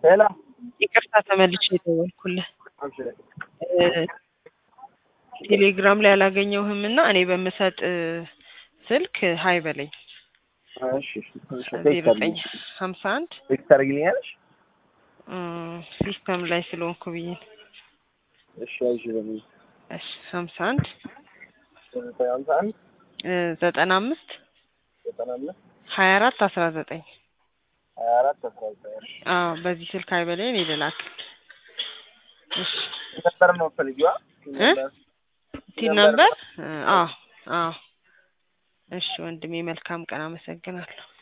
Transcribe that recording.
ሄሎ ይቅርታ ተመልሼ የደወልኩልህ አብሽር። እ ቴሌግራም ላይ አላገኘሁህም እና እኔ በምሰጥ ስልክ ሀይ በለኝ እሺ እሺ ዜሮ ዘጠኝ ሀምሳ አንድ ቴክስት ታደርጊልኛለሽ? ሲስተም ላይ ስለሆንኩ ብዬ ነው። እሺ አይሽ በሚል እሺ ሀምሳ አንድ ዘጠኝ ሀምሳ አንድ እ ዘጠና አምስት ዘጠና አምስት ሀያ አራት አስራ ዘጠኝ ሀያ አራት አስራ ዘጠኝ እሺ አዎ በዚህ ስልክ ሀይ በለኝ እኔ ልላክ። እሺ ነበር ነው ፈልጊዋ እ ቲን ነምበር አዎ አዎ እሺ ወንድሜ መልካም ቀን አመሰግናለሁ።